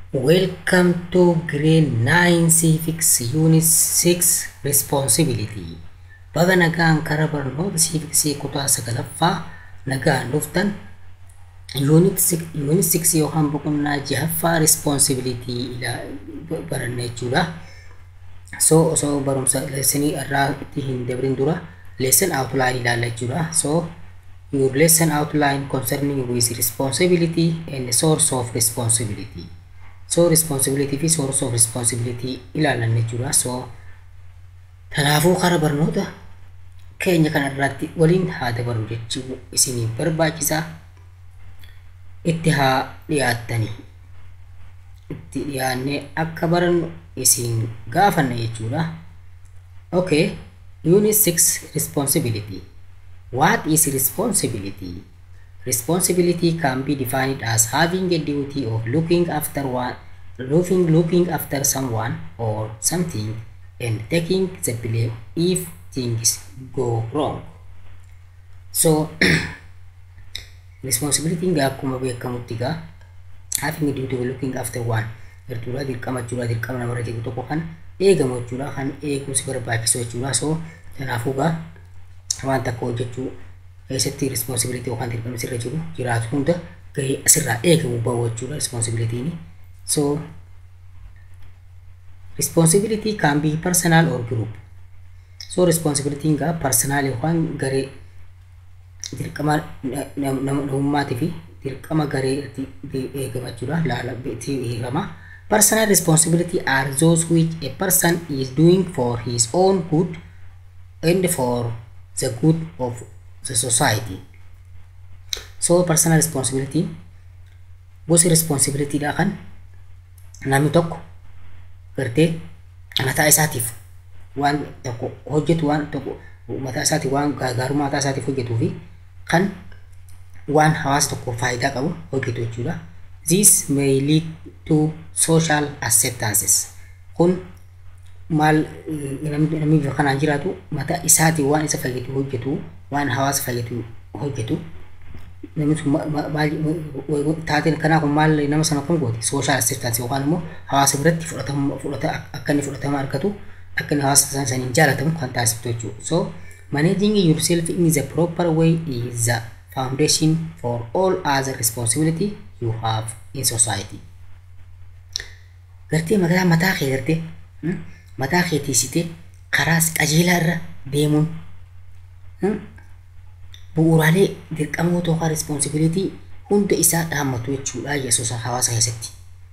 Welcome to grade 9 civics unit 6 responsibility. Baga nagaan karaa barnoota civicsii kutaa sagalaffaa nagaan dhuftan unit 6 yookaan boqonnaa jahaffaa responsibility baranna jechuudha. So osoo barumsa leesonii irraa itti hin dabrin dura lesson outline ilaalla jechuudha. So your lesson outline concerning with responsibility and source of responsibility. So responsibility fi source of responsibility ilaalan jechuudha. So kanaafuu karaa barnoota keenya kana irratti waliin haa dabaru jechuu isiniif barbaachisaa itti haa dhiyaattanii itti dhiyaannee akka barannu isin gaafanna jechuudha. Okay, unit 6 responsibility. What is responsibility? Responsibility can be defined as having a duty of looking after one, looking, looking after someone or something and taking the blame if things go wrong. So, responsibility ngaa akkuma beekamutti gaa having a duty of looking after one jechuudha dirqama jechuudha dirqama namarra jiru tokko kan eegamu jechuudha kan eeguusi barbaachisu jechuudha so kanaafuu gaa waan takka hojjechuu keessatti responsibility yookaan dirqamni sirra jiru jiraatu hunda gahee asirraa eegamu bahu jechuudha responsibilitiin so responsibility can be personal or group so responsibility gaa personal yookaan garee dirqama namummaatii fi dirqama garee eegama jechuudha laala eegama personal responsibility are those which a person is doing for his own good and for the good of the society so personal responsibility gosi responsibility dha kan namni tokko gartee mataa isaatiif waan tokko hojjetu waan tokko mataa isaatiif waan gaarummaa mataa isaatiif hojjetuu fi kan waan hawaasa tokko faayidaa qabu hojjetu jechuudha. This may lead to social acceptances. Kun maal namni bifa kanaan jiraatu mataa isaatii waan isa fayyadu hojjetu waan hawaasa fayyadu hojjetu namni sun taateen kanaa kun maal nama sana kun gooti social acceptance yookaan immoo hawaasa biratti fudhatama fudhata akka inni fudhatama argatu akka inni hawaasa saniin jaalatamu kan taasiftu jechuudha. So managing yourself in the proper way is the foundation for all other responsibility you have in society. Gartee mataa mataa kee gartee mataa kee tiisitee karaa qajeelaa irra deemuun bu'uuraalee dirqamoota yookaan responsibility hunda isaa dhaammatu jechuudha yesuusa hawaasa keessatti.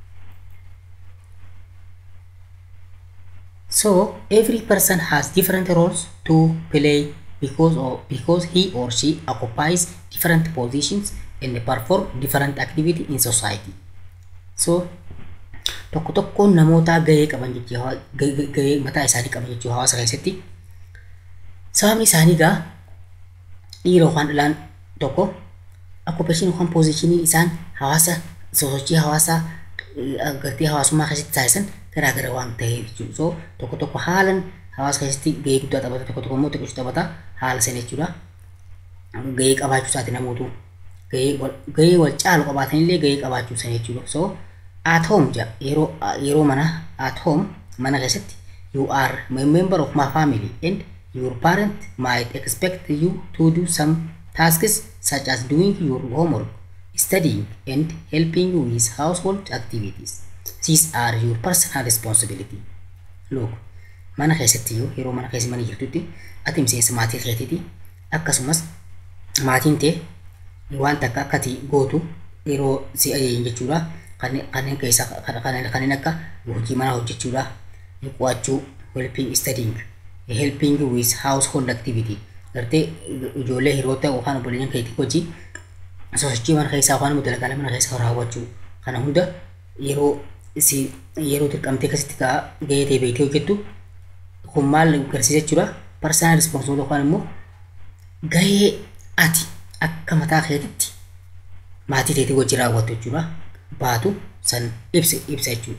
So every person has different roles to play because of because he or she occupies different positions and perform different activity in society. So tokko tokkoon namoota gahee qaban jechuu gahee mataa isaanii qaban jechuu hawaasa keessatti sababni isaanii gaa dhiira yookaan dhalaan tokko occupation yookaan positionii isaan hawaasa sosochii hawaasaa gartee hawaasummaa keessatti taasisan garaagara waan ta'eef jechuudha. So tokko tokko haalan hawaasa keessatti gahee guddaa taphata tokko tokko immoo xiqqoo taphata haala sana jechuudha. Gahee qabaachuu isaati namootu gahee wal caalu qabaatanillee gahee qabaachuu sana jechuudha. So at home yeroo yeroo mana at home mana keessatti you are a member of my family and your parent might expect you to do some tasks such as doing your homework, studying and helping with household activities. These are your personal responsibility. Look, mana keessatti yoo yeroo mana keessa mana jirtutti ati miseensa maatii keetiiti akkasumas maatiin tee waan takka akkati gootu yeroo si ajajan jechuudha kanneen keessaa kanneen akka hojii manaa hojjechuudha qo'achuu helping studying helping with household activity gartee ijoollee hiriyoota yookaan obboleeyyan keetii hojii sosochii mana keessaa yookaan immoo dalagaa mana keessaa raawwachuu kana hunda yeroo si yeroo dirqamtee akkasitti kaa gahee ta'e beektee hojjettu kun maal agarsiisa jechuudha personal responsibility yookaan immoo gahee ati akka mataa keetitti maatii keetii wajjin raawwattu jechuudha baatu san ibsa ibsa jechuudha.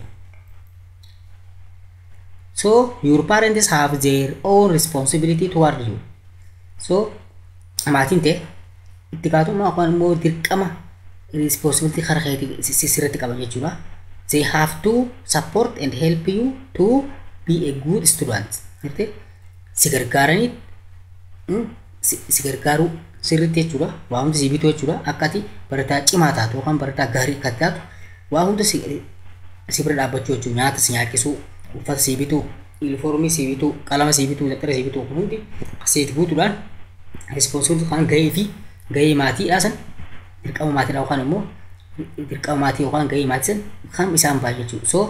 So your parents have their own responsibility toward you. So maatiin ta'e itti gaafatamummaa yookaan immoo dirqama responsibility karaa keetii sirriitti qaban jechuudha. they have to support and help you to be a good student garte si gargaaranii si gargaaruu sirriitti jechuudha waa hunda si bituu jechuudha akka ati barataa cimaa taatu yookaan barataa gaarii akka taatu waa hunda si si bira dhaabbachuu jechuudha nyaata si nyaachisuu uffata si bituu yuunifoormii si bituu qalama si bituu daftara si bituu kun hundi asitti guutuudhaan rispoonsibilitii kan gahee fi gahee maatiidhaa san dirqama maatiidhaa yookaan immoo dirqama maatii yookaan gahee maatii san kan isaan baay'ee jechuudha so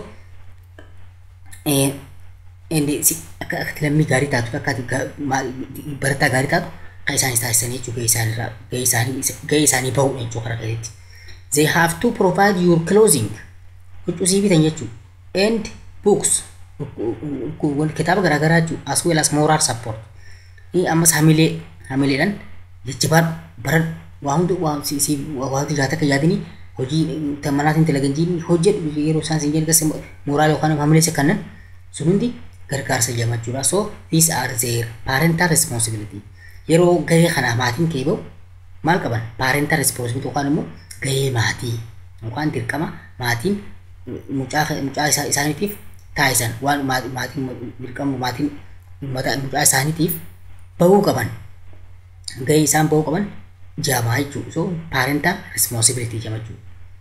akka akka lammii gaarii taatu akka barataa gaarii taatu kan isaanis taasisanii jechuudha gahee isaaniirraa gahee isaanii gahee isaanii bahu jechuudha karaa keessatti they have to provide your clothing huccuu sii bitan jechuudha and books kitaaba garaagaraa jechuudha as well as moral support ammas hamilee hamileedhaan jajjabaan baran waa hundi waa si si waa hundi jiraata kan yaadini hojii manaatiin dalaganjiin hojjedhu yeroo isaan siin jedhu gasa mooraal yookaan hamilee isa kannan sun hundi gargaarsa jamachuudha so these are their parental responsibility yeroo gahee kana maatiin kee bahu maal qaban parental responsibility yookaan immoo gahee maatii yookaan dirqama maatiin mucaa mucaa isaaniitiif taasisan waan maatiin dirqama maatiin mucaa isaaniitiif bahuu qaban gahee isaan bahuu qaban jamaa jechuudha so parental responsibility jamachuu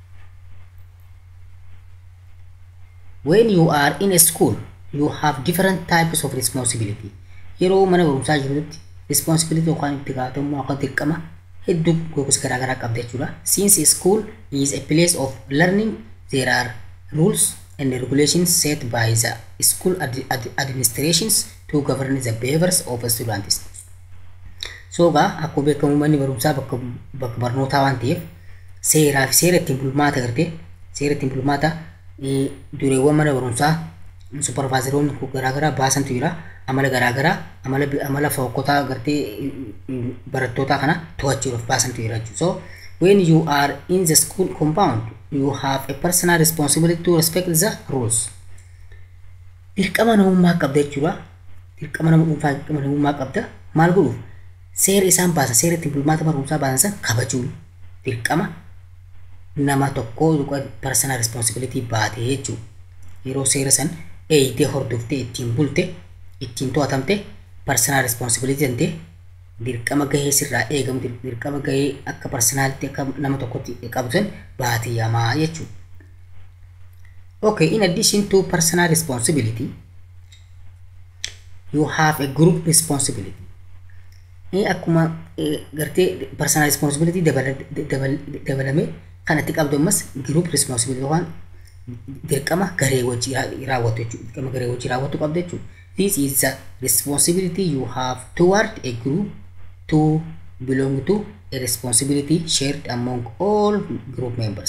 when you are in a school you have different types of responsibility yeroo mana barumsaa jirutti responsibility yookaan itti gaafatamummaa yookaan dirqama hedduu gosa garaagaraa qabda jechuudha since school is a place of learning there are rules and regulations set by the school ad ad administrations to govern the behaviors of students so egaa akkuma beekamu manni barumsaa bakka bakka barnootaa waan ta'eef seeraa fi seera ittiin bulmaata gartee seera ittiin bulmaata dureewwan mana barumsaa supervaazaroonni garaagaraa baasantu jira amala garaagaraa amala amala fokkotaa gartee barattootaa kana to'achuudhaaf baasantu jira jechuudha so when you are in the school compound you have a personal responsibility to respect the rules dirqama namummaa qabda jechuudha dirqama nama dhuunfaa dirqama namummaa qabda maal godhuuf seera isaan baasan seera ittiin bulmaata barumsaa baasan san kabajuu dirqama nama tokkoo personal responsibility baatee jechuudha yeroo seera san eeyitee hordoftee ittiin bulte ittiin to'atamte personal responsibility dantee dirqama gahee sirraa eegamu dirqama gahee akka personaalitti akka nama tokkotti qabu san baatee yamaa jechuudha. Okay, in addition to personal responsibility, you have a group responsibility. akkuma gartee personal responsibility dabalame kanatti qabdu ammas group responsibility yookaan dirqama garee wajjii raawwatu jechuudha dirqama garee wajjii raawwatu qabda jechuudha this is the responsibility you have toward a group to belong to a responsibility shared among all group members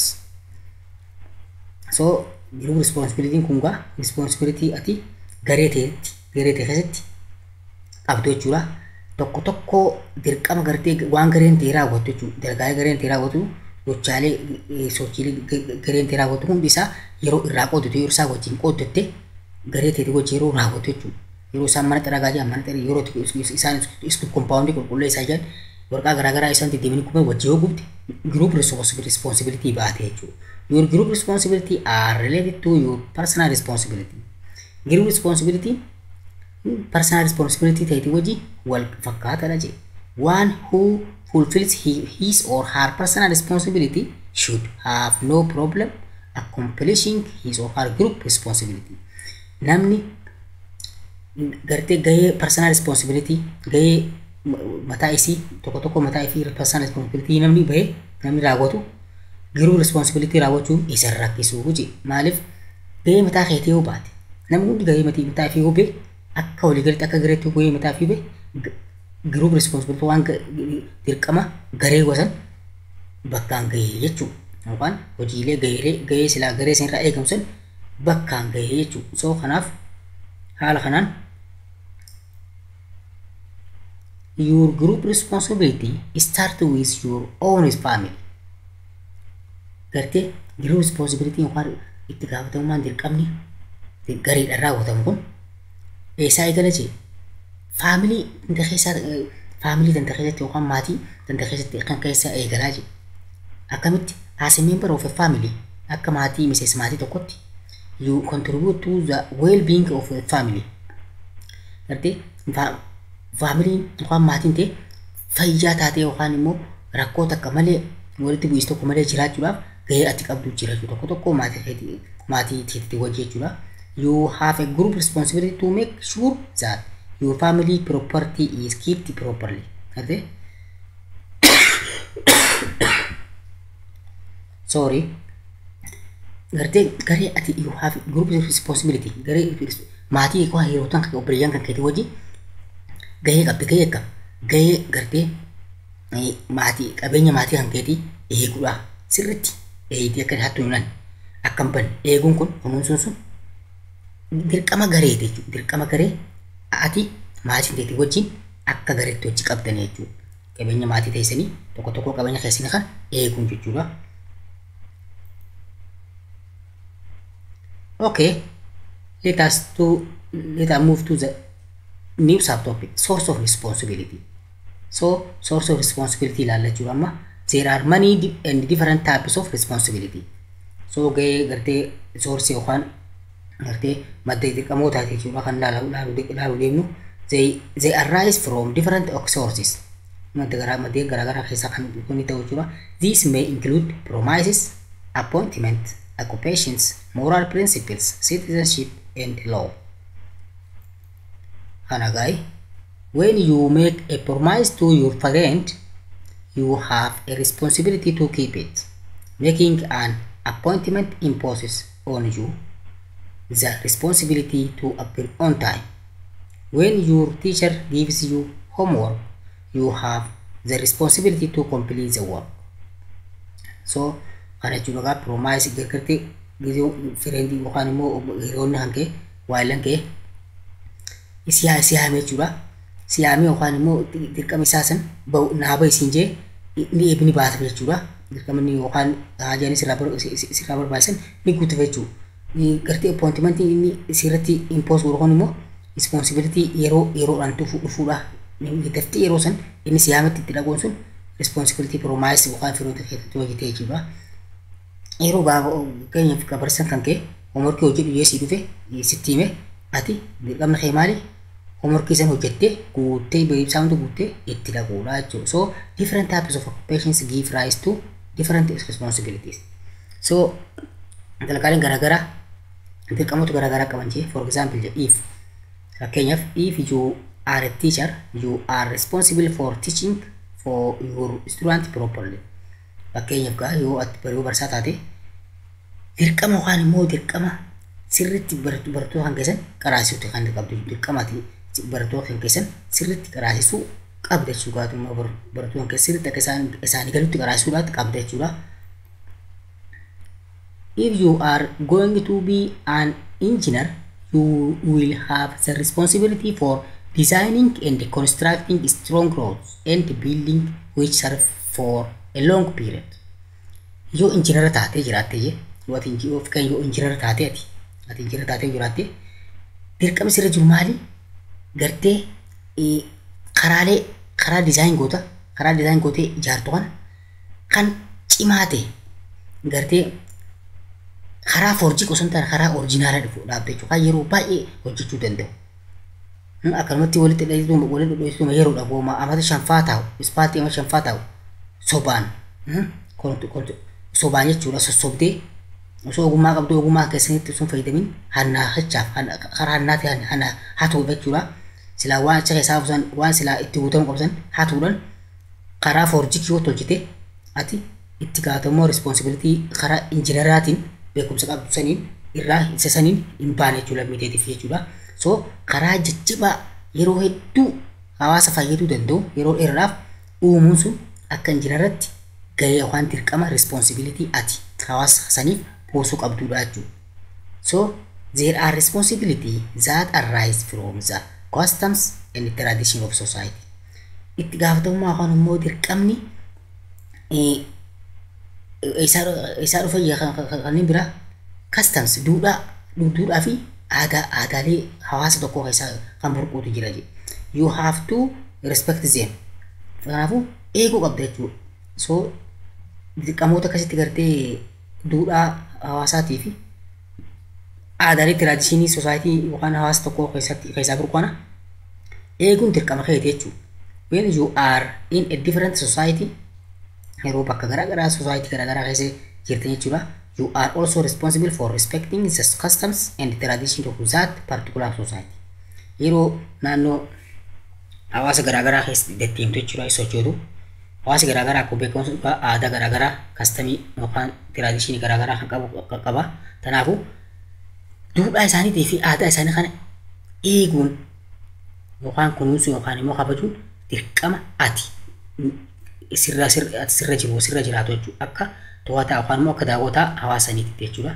so group responsibility kun gaa responsibility ati garee ta'etti garee ta'e keessatti qabdu jechuudha tokko tokko dirqama gartee waan gareen ta'e raawwatu jechuudha dalgaa gareen ta'e raawwatu gochaalee sochiilee gareen ta'e raawwatu hundi isaa yeroo irraa qooddatu yeroo isaa wajjin qooddatte garee ta'e wajjin yeroo raawwatu jechuudha yeroo isaan mana xaragaa jiran mana xaragaa yeroo isaan iskuul kompaawundii qulqulluu isaa jiran warqaa garaagaraa isaan deddeebiin kuma wajjin yoo gubte group responsibility baate jechuudha your group responsibility are related to your personal responsibility group responsibility personal responsibility ta'eeti wajjin wal fakkaataadha jedhe one who fulfills his or her personal responsibility should have no problem accomplishing his or her group responsibility namni gartee gahee personal responsibility gahee mataa isii tokko tokko mataa isii personal responsibility namni bahee namni raawwatu group responsibility raawwachuun isa rakkisuu jedhe maaliif gahee mataa keetii yoo baate namni hundi gahee mataa ofii yoo bahe akka waliigalatti akka gareetti gahee mataa ofii bahe group responsibility waan dirqama garee wasan bakkaan gahee jechuudha yookaan hojiilee gahee gahee silaa garee sanirraa eegamu san bakkaan gahee jechuudha soo kanaaf haala kanaan your group responsibility start with your own family gartee group responsibility yookaan itti gaafatamummaan dirqamni gareedhaan raawwatamu kun eessaa eegala jee faamilii tanta keessaa faamilii tanta keessatti yookaan maatii tanta keessatti kan keessaa eegalaa jee akkamitti as a member of a family akka maatii miseensa maatii tokkotti you contribute to the well-being of the family gartee faamiliin yookaan maatiin ta'e fayyaa taatee yookaan immoo rakkoo takka malee walitti bu'iinsa tokko malee jiraachuudhaaf gahee ati qabdu jira jechuudha tokko tokko maatii keetii maatii keetii wajji jechuudha you have a group responsibility to make sure that your family property is kept properly gartee sorry gartee garee ati you have group responsibility garee maatii koo hiriyoota kan obboleeyyan kan keetii wajji gahee qabdi gahee akkam gahee gartee maatii qabeenya maatii kan keetii eeguudha sirritti eeyitii akka hattu himan akkam ban eeguun kun kunuunsuun sun dirqama garee jechuudha dirqama garee ati maatiin keetii wajjin akka gareetti hojii qabdan jechuudha qabeenya maatii teessanii tokko tokko qabeenya keessanii kan eeguun jechuudha. Okay, let us to let us move to the new subtopic source of responsibility. So source of responsibility ilaalla jechuudha amma there are many and different types of responsibility. So gahee gartee source yookaan gartee madda dirqamootaati jechuudha kan ilaaluu deemnu they they arise from different sources. Madda garaa maddeen garaagaraa keessaa kan kun ta'u jechuudha. These may include promises, appointment, occupations, moral principles, citizenship, and law. Hanagai, when you make a promise to your parent, you have a responsibility to keep it. Making an appointment imposes on you the responsibility to appear on time. When your teacher gives you homework, you have the responsibility to complete the work. So, kana jechuun egaa piroomaayisii gargartee gizee fireentii yookaan immoo hiriyoonni hankee waayilan kee siyaa siyaame jechuudha. Siyaame yookaan immoo dirqama isaa san naaba isiin jee ni eebni baata jechuudha. Dirqama inni yookaan haajaan sirraa barbaachisan ni guutuuf jechuudha. Gartee appointimentii inni sirratti impoos godhu immoo responsibilitii yeroo yeroodhaan dhufuudha. Daftee yeroo san inni siyaametti itti dhaquun sun responsibilitii piroomaayisii yookaan firoota keessatti hojjetee jechuudha. yeroo keenyaaf gabarsan kan kee hoomorkii hojii dhiyeessii dhufe sitti hime ati dirqamni kee maali hoomorkii san hojjettee guuttee beeksifamtu guuttee itti dhaquudha jechuudha. So different types of occupations give rise to different responsibilities. So dalagaaleen garaagaraa dirqamoota garaagaraa qaban jee for example if fakkeenyaaf if you are a teacher you are responsible for teaching for your student properly. fakkeenyaaf gaa yoo ati baruu barsaa taate dirqama yookaan immoo dirqama sirritti barattoota kan keessan qaraasisuutti kan qabdu dirqamaati barattoota kan keessan sirritti qaraasisuu qabda jechuudha gaatuma barattoota kan keessan sirritti akka isaanii galutti qaraasisuudhaatti qabda jechuudha. If you are going to be an engineer, you will have the responsibility for designing and constructing strong roads and building which serve for a long period. Yoo injiinara taatee jiraatte jee yoo ati yoo kan yoo injiinara taatee ati ati injiinara taatee jiraatte dirqama sirra jiru maali? Gartee karaalee karaa dizaayin goota karaa dizaayin gootee ijaartu kana kan cimaa ta'e gartee karaa foorjii osoo hin taane karaa orijinaalaa dhufu dhaabde jechuudha kan yeroo baay'ee hojjechuu danda'u. Akkanumatti walitti dheedhuu walitti dheedhuu yeroodhaaf gooma amata shanfaa taa'u ispaaltii amata shanfaa taa'u sobaan sobaan jechuudha sossobdee osoo ogummaa qabdu ogummaa keessanitti sun fayyadamin hannaa hachaaf karaa hannaatti hannaa hatu jechuudha. Silaa waan acha keessaa buusan waan silaa itti guutamu qabsan hatuudhaan karaa foorjii yoo tolchite ati itti gaafatamuu responsibilitii karaa injiinaraatiin beekumsa qabdu saniin irraa isa saniin hin baane jechuudha miiteetiif jechuudha. So karaa jajjabaa yeroo hedduu hawaasa fayyaduu danda'u yeroo dheeraadhaaf uumuun sun akka injiinaratti gahee yookaan dirqama responsibilitii ati hawaasa saniif buusuu qabdudha jechuudha. So there are responsibility that arise from the customs and tradition of society. Itti gaafatamummaa yookaan immoo dirqamni isaa dhufe kanneen biraa customs duudhaa duudhaa fi aadaa aadaalee hawaasa tokkoo keessaa kan burquutu jira jedhe. You have to respect them. Kanaafuu eeguu qabda jechuudha. So dirqamoota akkasitti gartee duudhaa hawaasaatii fi aadaalee tiraadishinii soosaayitii yookaan hawaasa tokkoo keessatti keessaa jiru kana eeguun dirqama keeti jechuudha. When you are in a different society yeroo bakka garaagaraa society garaagaraa keessa jirtan jechuudha. You are also responsible for respecting the customs and traditions of that particular society. Yeroo naannoo hawaasa garaagaraa keessa deddeemtu jechuudha sochootu. Hawaasi garaagaraa akkuma beekamu aadaa garaagaraa kastamii yookaan tiraadishinii garaagaraa kan qabu kan qaba. Kanaafuu duudhaa isaaniitii fi aadaa isaanii kana eeguun yookaan kunuunsuun yookaan immoo kabajuun dirqama ati sirra sirra jiru sirra jiraatu jechuudha akka to'ataa yookaan immoo akka daawwataa hawaasaniitti jechuudha.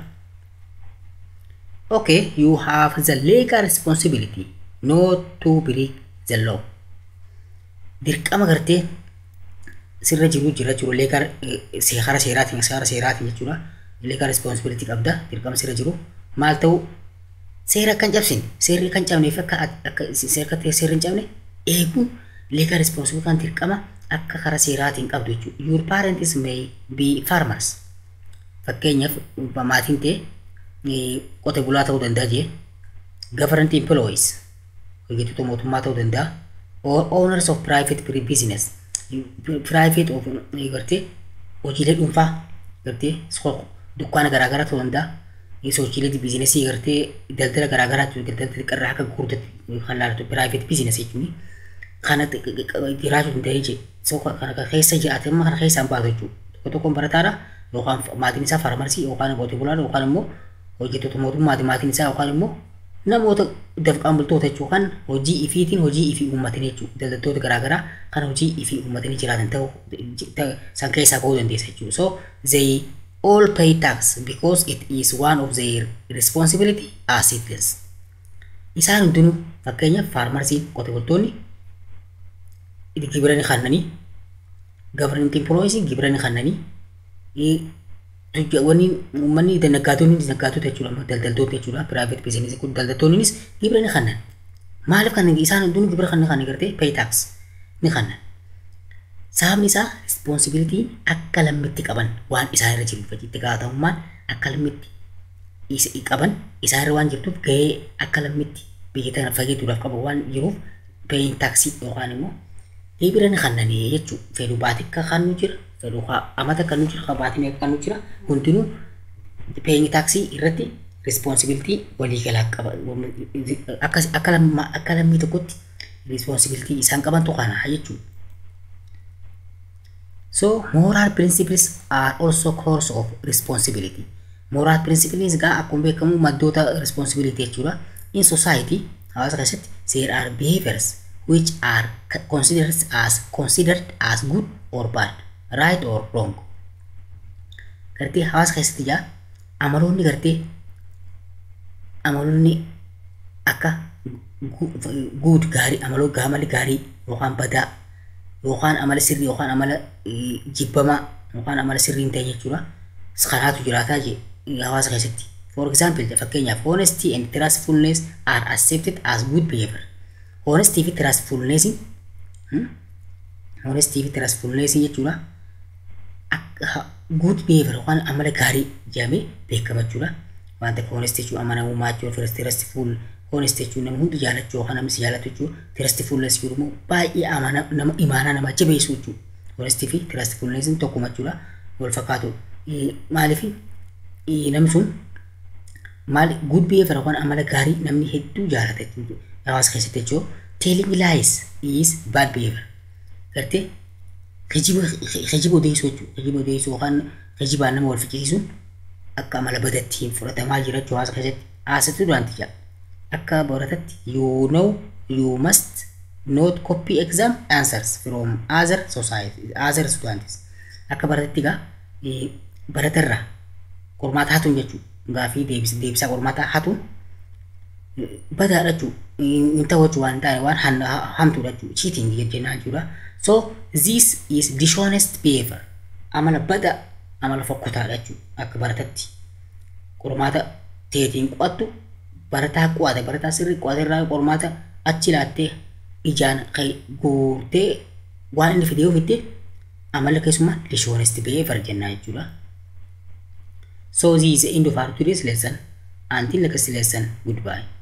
Okay, you have the legal responsibility not to break the law. Dirqama gartee sirra jiru jira jiru leegal seera seeraatiin seera seeraatiin jechuudha. Leegal responsibility qabda dirqama sirra jiru maal ta'u seera kan cabsine seerri kan cabneef akka akka seera seerri hin cabne eeguun leegal responsibility kan dirqama akka karaa seeraatiin qabdu jechuudha. Your parents may be farmers. Fakkeenyaaf maatiin ta'e qote bulaa ta'uu danda'a jee government employees hojjettoota mootummaa ta'uu danda'a or owners of private business private of gartee hojiilee dhuunfaa gartee dukkaana garaagaraa ta'uu danda'a sochiilee biizinesii gartee daldala garaagaraa daldala xiqqarraa akka gurguddatti kan laalatu private business jechuun kana jiraachuu danda'ee jee so kana keessa jiraate amma kana keessaan baatu jechuudha tokko tokkoon barataadha yookaan maatiin isaa farmarsii yookaan qotee bulaadha yookaan immoo hojjettoota mootummaati maatiin isaa yookaan immoo namoota dafqaan bultoota jechuun kan hojii ifiitiin hojii ifii uummatanii jechuudha daldaltoota garaagaraa kan hojii ifii uummatanii jiraatan ta'uu san keessaa bahuu dandeessa jechuudha so they all pay tax because it is one of their responsibility as citizens isaan hundinuu fakkeenyaaf faarmarsiin qotee bultoonni gibira ni kannanii government employees gibira ni kannanii wanni uummanni naggaatonni naggaatota jechuudha daldaltoota jechuudha private business kun daldaltoonnis gibira ni kannan maaliif kan isaan hundinuu gibira kan kan gartee pay tax ni kannan sababni isaa responsibilitiin akka lammitti qaban waan isaan irra jiruuf itti gaafatamummaan akka lammitti qaban isaan irra waan jirtuuf gahee akka lammitti biyya tana fageetuudhaaf qabu waan jiruuf paying taxii yookaan immoo gibira ni kannanii jechuudha fedhuu baatikka kan nu jira fedhuu amata kan nu jira qabaatiin akka kan nu jira hundinuu paying taxii irratti responsibilitii waliigalaa qaba akka lammii tokkotti responsibilitii isaan qaban tokkana jechuudha. So moral principles are also cause of responsibility. Moral principles gaa akkuma beekamu maddoota responsibility jechuudha. In society hawaasa keessatti there are behaviors which are considered as considered as good or bad, right or wrong. Gartee hawaasa keessatti jaa amaloonni gartee amaloonni akka good gaarii amaloo gaamali gaarii yookaan badaa yookaan amala sirrii yookaan amala jibbamaa yookaan amala sirrii hin ta'e jechuudha. Kanaatu jiraataa hawaasa keessatti. For example, fakkeenyaaf honesty and trustfulness are accepted as good behavior. Honesty fi trustfulness honesty fi trustfulness jechuudha. Good behavior yookaan amala gaarii jedhamee beekama jechuudha. Waan takka honesty jechuun amanamummaa jechuudha. Trustful honesty jechuun nama hundi jaalachuu yookaan namni si jaalatu jechuudha. Trustfulness jechuun immoo baay'ee nama imaanaa nama jabeessu jechuudha. Honesty fi trustfulness tokkuma jechuudha. Wal fakkaatu. Maaliif namni sun maal good behavior yookaan amala gaarii namni hedduu jaalata jechuudha. Hawaasa keessatti jechuudha. Telling lies is bad behavior. Gartee gejiba odeessuu jechuudha. Gejiba odeessuu yookaan gejibaan nama wal fiqisiisuun akka amala badattiin fudhatamaa jira jechuudha hawaasa keessatti. Haasatu duraanti jedha. akka baratatti you know you must not copy exam answers from other society other students akka baratatti gaa baratarraa qormaata hatuun jechuudha gaafii deebisaa qormaata hatuun badaadha jechuudha hin ta'u jechuudha waan ta'e waan hamtuudha jechuudha cheating jennaan jechuudha so this is dishonest behavior amala bada amala fokkotaadha jechuudha akka baratatti qormaata teetiin qo'attu barataa qo'ate barataa sirrii qo'ate irraa qormaata achi laattee ijaan guurtee waan inni fidee ofitti amala keessumaa dishonest behavior jennaa jechuudha. So this is the end of our today's lesson. until next lesson goodbye